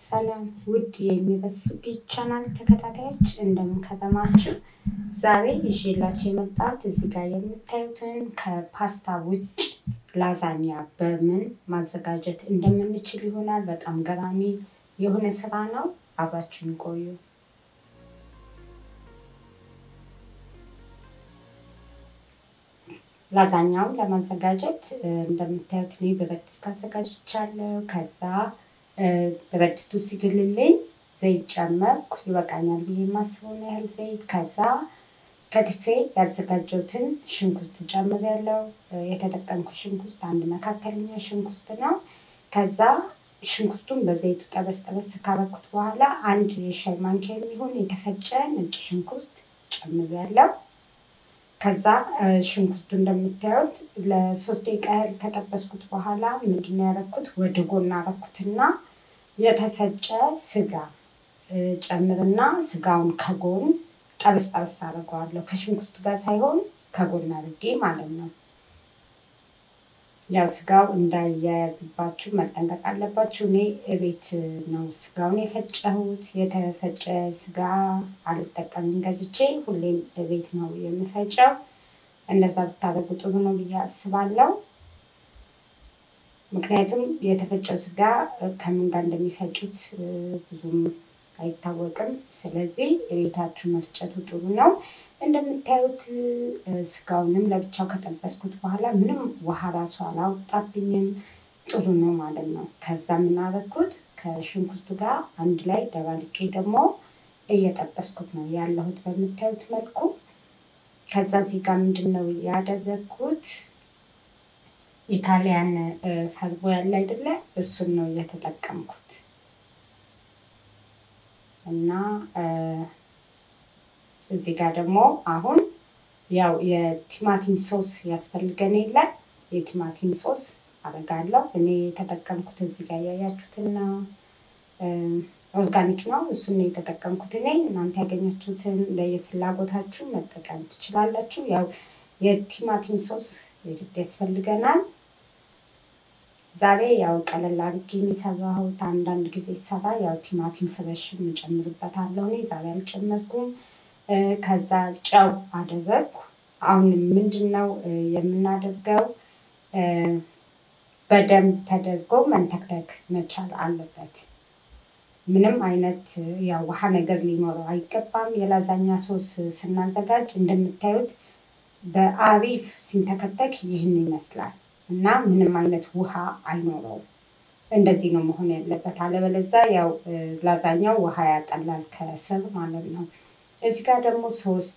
ሰላም ውድ የሚረስቢ ቻናል ተከታታዮች እንደምን ከረማችሁ? ዛሬ ይዤላችሁ የመጣሁት እዚህ ጋር የምታዩትን ከፓስታ ውጭ ላዛኛ በምን ማዘጋጀት እንደምንችል ይሆናል። በጣም ገራሚ የሆነ ስራ ነው። አብራችሁን ቆዩ። ላዛኛውን ለማዘጋጀት እንደምታዩት እኔ ብረት ድስት አዘጋጅቻለሁ። ከዛ ብረት ድስቱ ሲግልልኝ ዘይት ጨመርኩ። ይበቃኛል ብዬ የማስበውን ያህል ዘይት። ከዛ ከትፌ ያዘጋጀሁትን ሽንኩርት ጨምሬያለሁ። የተጠቀምኩ ሽንኩርት አንድ መካከለኛ ሽንኩርት ነው። ከዛ ሽንኩርቱን በዘይቱ ጠበስ ጠበስ ካረኩት በኋላ አንድ የሻይ ማንኪያ የሚሆን የተፈጨ ነጭ ሽንኩርት ጨምሬያለሁ። ከዛ ሽንኩርቱ እንደምታዩት ለሶስት ደቂቃ ያህል ከጠበስኩት በኋላ ምንድነው ያደረኩት ወደ ጎን አረኩትና የተፈጨ ስጋ ጨምርና ስጋውን ከጎን ጠበስ ጠበስ አድርገዋለሁ። ከሽንኩርቱ ጋር ሳይሆን ከጎን አድርጌ ማለት ነው። ያው ስጋው እንዳያያዝባችሁ መጠንቀቅ አለባችሁ። እኔ እቤት ነው ስጋውን የፈጨሁት። የተፈጨ ስጋ አልጠቀምም ገዝቼ፣ ሁሌም እቤት ነው የምፈጨው። እንደዛ ብታደርጉ ጥሩ ነው ብዬ አስባለሁ። ምክንያቱም የተፈጨው ስጋ ከምን ጋር እንደሚፈጩት ብዙም አይታወቅም። ስለዚህ ቤታችሁ መፍጨቱ ጥሩ ነው። እንደምታዩት ስጋውንም ለብቻው ከጠበስኩት በኋላ ምንም ውሃ ራሱ አላወጣብኝም። ጥሩ ነው ማለት ነው። ከዛ የምናደርጉት ከሽንኩርቱ ጋር አንድ ላይ ደባልቄ ደግሞ እየጠበስኩት ነው ያለሁት በምታዩት መልኩ። ከዛ እዚህ ጋር ምንድን ነው ያደረግኩት ኢታሊያን ሀርቦ ያለ አይደለ? እሱን ነው እየተጠቀምኩት እና እዚህ ጋር ደግሞ አሁን ያው የቲማቲም ሶስ ያስፈልገን የለ የቲማቲም ሶስ አደርጋለሁ። እኔ የተጠቀምኩት እዚህ ጋር ያያችሁትና ኦርጋኒክ ነው። እሱን ነው የተጠቀምኩት እኔ። እናንተ ያገኛችሁትን ለየፍላጎታችሁ መጠቀም ትችላላችሁ። ያው የቲማቲም ሶስ የግድ ያስፈልገናል። ዛሬ ያው ቀለል አድርጌ የሰራሁት አንዳንድ ጊዜ ሰራ ያው ቲማቲም ፍረሽ እጨምርበታለሁ። እኔ ዛሬ አልጨመርኩም። ከዛ ጨው አደረግኩ። አሁን ምንድን ነው የምናደርገው? በደንብ ተደርጎ መንተክተክ መቻል አለበት። ምንም አይነት ያው ውሃ ነገር ሊኖረው አይገባም። የላዛኛ ሶስ ስናዘጋጅ እንደምታዩት በአሪፍ ሲንተከተክ ይህን ይመስላል እና ምንም አይነት ውሃ አይኖረውም። እንደዚህ ነው መሆን ያለበት። አለበለዛ ያው ላዛኛው ውሃ ያጠላል ከስር ማለት ነው። እዚህ ጋር ደግሞ ሶስት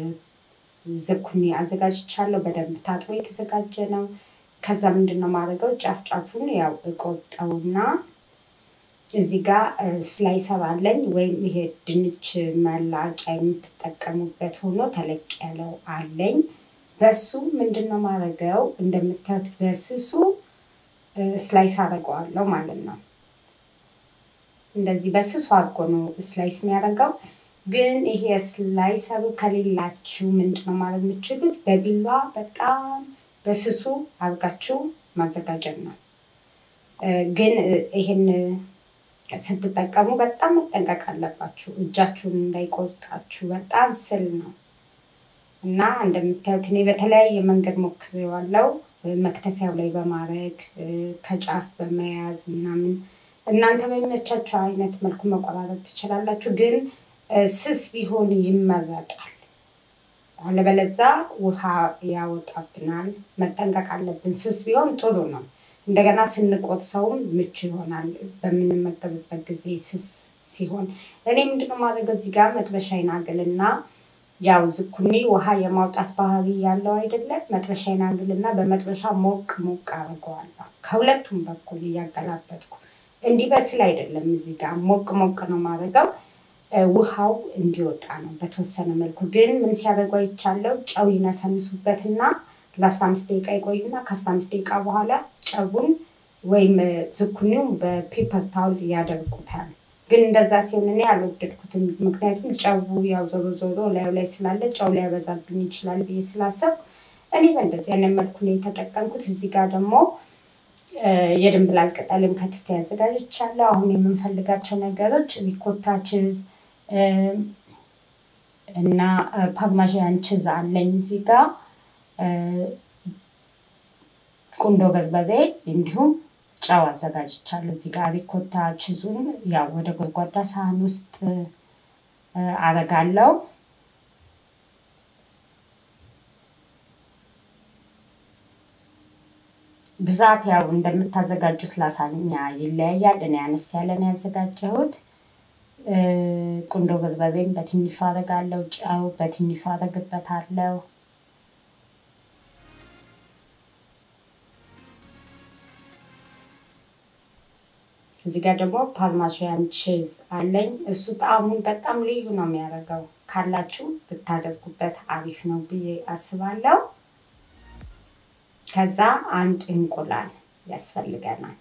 ዝኩኒ አዘጋጅቻለሁ። በደንብ ታጥቦ የተዘጋጀ ነው። ከዛ ምንድን ነው ማድረገው ጫፍ ጫፉን ያው እቆርጠውና እዚህ ጋር ስላይሰር አለኝ ወይም ይሄ ድንች መላቂያ የምትጠቀሙበት ሆኖ ተለቅ ያለው አለኝ። በሱ ምንድን ነው ማድረገው እንደምታዩት በስሱ ስላይስ አደርገዋለሁ ማለት ነው። እንደዚህ በስሱ አድርጎ ነው ስላይስ የሚያደርገው። ግን ይሄ ስላይሰሩ ከሌላችሁ ምንድን ነው ማድረግ የምችሉት በቢላ በጣም በስሱ አድርጋችሁ ማዘጋጀት ነው። ግን ይህን ስትጠቀሙ በጣም መጠንቀቅ አለባችሁ፣ እጃችሁን እንዳይቆርጣችሁ። በጣም ስል ነው እና እንደምታዩት እኔ በተለያየ መንገድ ሞክሬዋለሁ። መክተፊያው ላይ በማድረግ ከጫፍ በመያዝ ምናምን እናንተ በሚመቻችሁ አይነት መልኩ መቆራረጥ ትችላላችሁ። ግን ስስ ቢሆን ይመረጣል። አለበለዛ ውሃ ያወጣብናል። መጠንቀቅ አለብን። ስስ ቢሆን ጥሩ ነው። እንደገና ስንቆርሰውም ምቹ ይሆናል በምንመገብበት ጊዜ ስስ ሲሆን። እኔ ምንድነው ማድረግ እዚህ ጋር መጥበሻዬን አግልና ያው ዝኩኒ ውሃ የማውጣት ባህሪ ያለው አይደለም። መጥበሻዬን አግልና በመጥበሻ ሞቅ ሞቅ አድርገዋለሁ ከሁለቱም በኩል እያገላበጥኩ። እንዲበስል አይደለም እዚህ ጋር ሞቅ ሞቅ ነው ማድረገው ውሃው እንዲወጣ ነው በተወሰነ መልኩ። ግን ምን ሲያደርጉ አይቻለው ጨው ይነሰንሱበትና ለአስራ አምስት ደቂቃ ይቆዩና ከአስራ አምስት ደቂቃ በኋላ ጨውን ወይም ዝኩኒው በፔፐር ታውል ያደርጉታል። ግን እንደዛ ሲሆን እኔ አልወደድኩትም። ምክንያቱም ጨው ያው ዞሮ ዞሮ ላዩ ላይ ስላለ ጨው ሊያበዛብኝ ይችላል ብዬ ስላሰብኩ እኔ በእንደዚህ አይነት መልኩ ነው የተጠቀምኩት። እዚህ ጋር ደግሞ የድንብላል ቅጠልም ከትፌ አዘጋጅቻለሁ። አሁን የምንፈልጋቸው ነገሮች ሪኮታ ችዝ እና ፓርማዣን ችዝ አለኝ እዚህ ጋር ቁንዶ በርበሬ እንዲሁም ጨው አዘጋጅቻለሁ። እዚህ ጋር ሪኮታ ችዙን ያው ወደ ጎድጓዳ ሳህን ውስጥ አረጋለሁ። ብዛት ያው እንደምታዘጋጁት ላሳኛ ይለያያል። እኔ አነስ ያለ ነው ያዘጋጀሁት። ቁንዶ በርበሬም በትንሹ አረጋለሁ። ጨው በትንሹ አረግበታለሁ። እዚህ ጋር ደግሞ ፓርማሽያን ቺዝ አለኝ። እሱ ጣዕሙን በጣም ልዩ ነው የሚያደርገው። ካላችሁ ብታደርጉበት አሪፍ ነው ብዬ አስባለሁ። ከዛ አንድ እንቁላል ያስፈልገናል።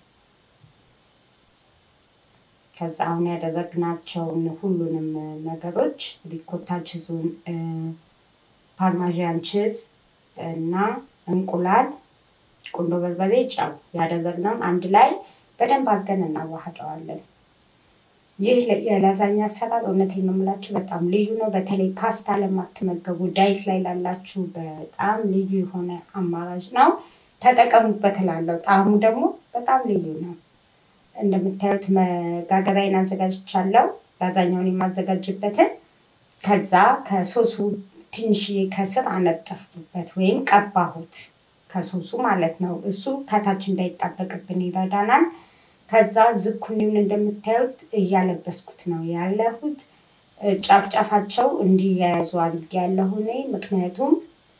ከዛ አሁን ያደረግናቸውን ሁሉንም ነገሮች ሪኮታ ችዙን፣ ፓርማዣን ችዝ እና እንቁላል፣ ቁንዶ በርበሬ፣ ጨው ያደረግነውን አንድ ላይ በደንብ አድርገን እናዋህደዋለን። ይህ የላዛኛ አሰራር እውነቴን ነው የምላችሁ በጣም ልዩ ነው። በተለይ ፓስታ ለማትመገቡ ዳይት ላይ ላላችሁ በጣም ልዩ የሆነ አማራጭ ነው። ተጠቀሙበት እላለሁ። ጣዕሙ ደግሞ በጣም ልዩ ነው። እንደምታዩት መጋገሪያዬን አዘጋጅቻለሁ። ላዛኛውን የማዘጋጅበትን ከዛ ከሶሱ ትንሽዬ ከስር አነጠፍኩበት ወይም ቀባሁት ከሶሱ ማለት ነው። እሱ ከታች እንዳይጣበቅብን ይረዳናል። ከዛ ዝኩኒውን እንደምታዩት እያለበስኩት ነው ያለሁት። ጫፍጫፋቸው እንዲያያዙ አድርጌ ያለሁ እኔ ምክንያቱም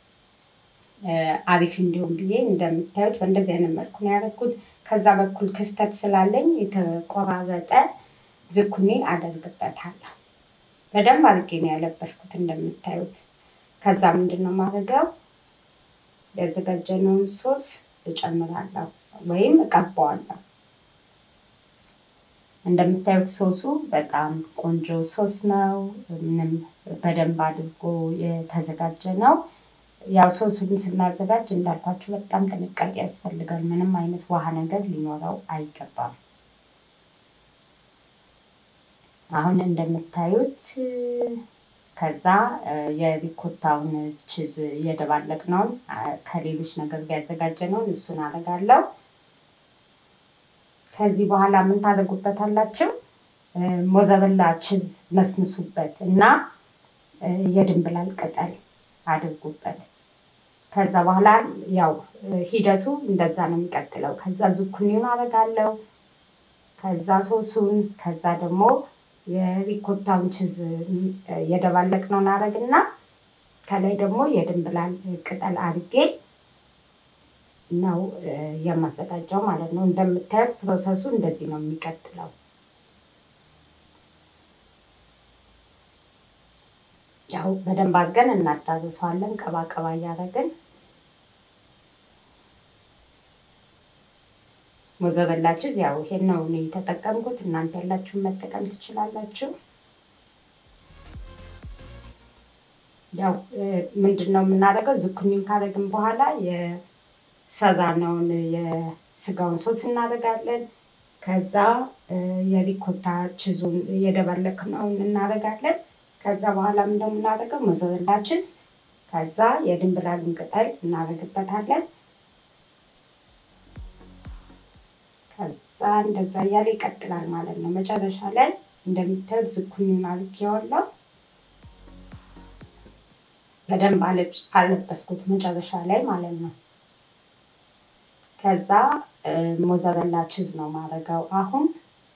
አሪፍ እንዲሆን ብዬ እንደምታዩት በእንደዚህ አይነት መልኩ ነው ያደረኩት። ከዛ በኩል ክፍተት ስላለኝ የተቆራረጠ ዝኩኒ አደርግበታለሁ። በደንብ አድርጌ ነው ያለበስኩት እንደምታዩት። ከዛ ምንድን ነው ማድረገው ያዘጋጀነውን ሶስ እጨምራለሁ ወይም እቀባዋለሁ። እንደምታዩት ሶሱ በጣም ቆንጆ ሶስ ነው። ምንም በደንብ አድርጎ የተዘጋጀ ነው። ያው ሶሱን ስናዘጋጅ እንዳልኳችሁ በጣም ጥንቃቄ ያስፈልጋል። ምንም አይነት ውሃ ነገር ሊኖረው አይገባም። አሁን እንደምታዩት ከዛ የሪኮታውን ችዝ እየደባለቅነውን ከሌሎች ነገር ጋር ያዘጋጀነውን እሱን አደርጋለሁ። ከዚህ በኋላ ምን ታደርጉበታላችሁ? ሞዘረላ ችዝ መስምሱበት እና የድንብላል ቅጠል አድርጉበት። ከዛ በኋላ ያው ሂደቱ እንደዛ ነው የሚቀጥለው። ከዛ ዝኩኒውን አደርጋለሁ። ከዛ ሶሱን፣ ከዛ ደግሞ የሪኮታውን ችዝ የደባለቅነውን አደርግና ከላይ ደግሞ የድንብላል ቅጠል አድርጌ ነው የማዘጋጀው ማለት ነው። እንደምታዩት ፕሮሰሱ እንደዚህ ነው የሚቀጥለው። ያው በደንብ አድርገን እናዳርሰዋለን ቀባ ቀባ እያደረግን ሞዘረላ ቺዝ ያው ይሄን ነው እኔ የተጠቀምኩት። እናንተ ያላችሁን መጠቀም ትችላላችሁ። ያው ምንድን ነው የምናደርገው ዝኩኒን ካደረግን በኋላ የሰራነውን የስጋውን ሶስ እናደርጋለን። ከዛ የሪኮታ ቺዙን የደባለቅነውን እናደርጋለን። ከዛ በኋላ ምንድነው የምናደርገው ሞዘረላ ቺዝ፣ ከዛ የድንብላሉን ቅጠል እናደርግበታለን። ከዛ እንደዛ እያለ ይቀጥላል ማለት ነው። መጨረሻ ላይ እንደምታዩት ዝኩኒውን አድርጌዋለሁ። በደንብ አለበስኩት መጨረሻ ላይ ማለት ነው። ከዛ ሞዘረላ ቺዝ ነው ማድረገው አሁን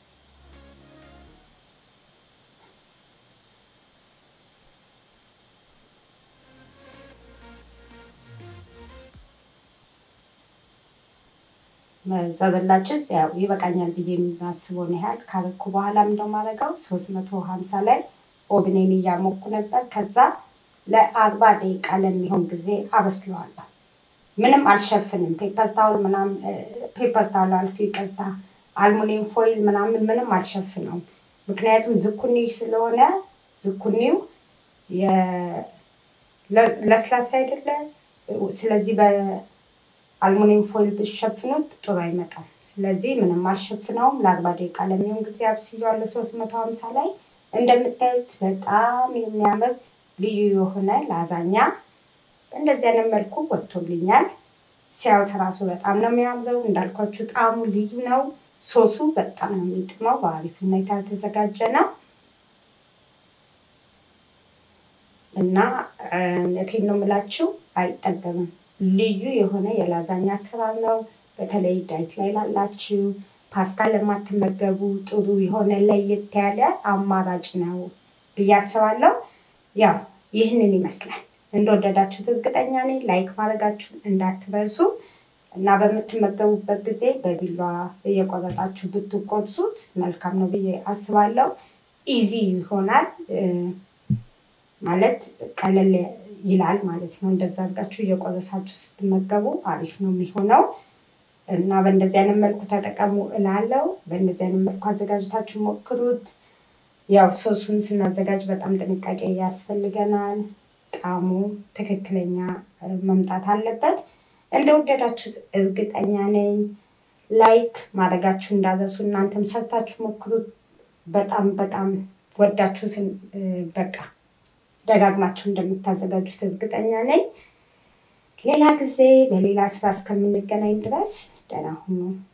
ሞዘረላ ቺዝ ያው ይበቃኛል ብዬ የሚያስበውን ያህል ካረኩ በኋላ ምንድነው የማደርገው ሶስት መቶ ሀምሳ ላይ ኦብኔን እያሞኩ ነበር። ከዛ ለአርባ ደቂቃ ለሚሆን ጊዜ አበስለዋለሁ። ምንም አልሸፍንም። ፔፐር ታውል ምናምን ፔፐር ታውል አልኩ ይቅርታ፣ አልሙኒየም ፎይል ምናምን ምንም አልሸፍነውም። ምክንያቱም ዝኩኒ ስለሆነ ዝኩኒው ለስላሳ አይደለ። ስለዚህ አልሙኒየም ፎይል ብትሸፍኑት ጥሩ አይመጣም። ስለዚህ ምንም አልሸፍነውም። ለአርባ ደቂቃ ለሚሆን ጊዜ አብስያዋለሁ ሶስት መቶ ሀምሳ ላይ እንደምታዩት በጣም የሚያምር ልዩ የሆነ ላዛኛ በእንደዚህ አይነት መልኩ ወጥቶልኛል። ሲያዩት ራሱ በጣም ነው የሚያምረው። እንዳልኳችሁ ጣዕሙ ልዩ ነው። ሶሱ በጣም ነው የሚጥመው። በአሪፍ ሁኔታ የተዘጋጀ ነው እና እውነቴን ነው የምላችሁ አይጠገብም። ልዩ የሆነ የላዛኛ አሰራር ነው። በተለይ ዳይት ላይ ላላችሁ ፓስታ ለማትመገቡ ጥሩ የሆነ ለየት ያለ አማራጭ ነው ብዬ አስባለሁ። ያው ይህንን ይመስላል። እንደወደዳችሁት እርግጠኛ ነኝ። ላይክ ማድረጋችሁን እንዳትረሱ እና በምትመገቡበት ጊዜ በቢሏ እየቆረጣችሁ ብትቆርሱት መልካም ነው ብዬ አስባለሁ። ኢዚ ይሆናል ማለት ቀለል ይላል ማለት ነው። እንደዛ አድርጋችሁ እየቆረሳችሁ ስትመገቡ አሪፍ ነው የሚሆነው እና በእንደዚህ አይነት መልኩ ተጠቀሙ እላለሁ። በእንደዚህ አይነት መልኩ አዘጋጅታችሁ ሞክሩት። ያው ሶሱን ስናዘጋጅ በጣም ጥንቃቄ ያስፈልገናል። ጣዕሙ ትክክለኛ መምጣት አለበት። እንደወደዳችሁት እርግጠኛ ነኝ። ላይክ ማድረጋችሁ እንዳረሱ እናንተም ሰርታችሁ ሞክሩት። በጣም በጣም ወዳችሁት በቃ ደጋግማችሁ እንደምታዘጋጁት እርግጠኛ ነኝ። ሌላ ጊዜ በሌላ ስራ እስከምንገናኝ ድረስ ደህና ሁኑ።